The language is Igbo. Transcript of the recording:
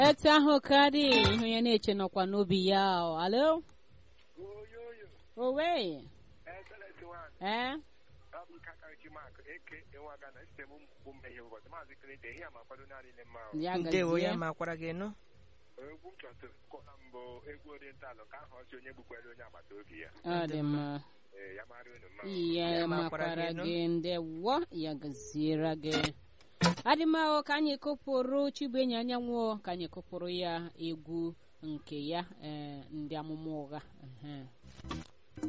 etu ahụ karị ihu ya na-eche nọkwa n'obi ya o. alo oyoyo owe eselesi nwaanyị ee ọ bụ ike aka nchi mak eke enwaga na sistem mkpu mmehie ụbọchị maazị kirete ihe a makwado naanị ile mma ahụ ya ndewo ya gazie ma kwara gị nụ egwu m chọtụrụ kọla mbụ egwu orientalụ ka ahụ ọsị onye gbukwere onye agbata obi ya ọ dị mma ee ya mara unu mma ya Ya makwara makwara gị nụ. gị ndewo ya gaziere gị adịmahụ ka anyị kụpụrụ chibuenyi anyanwụ ka anyị kụpụrụ ya egwu nke ya ee ndị amụma ụgha ehe.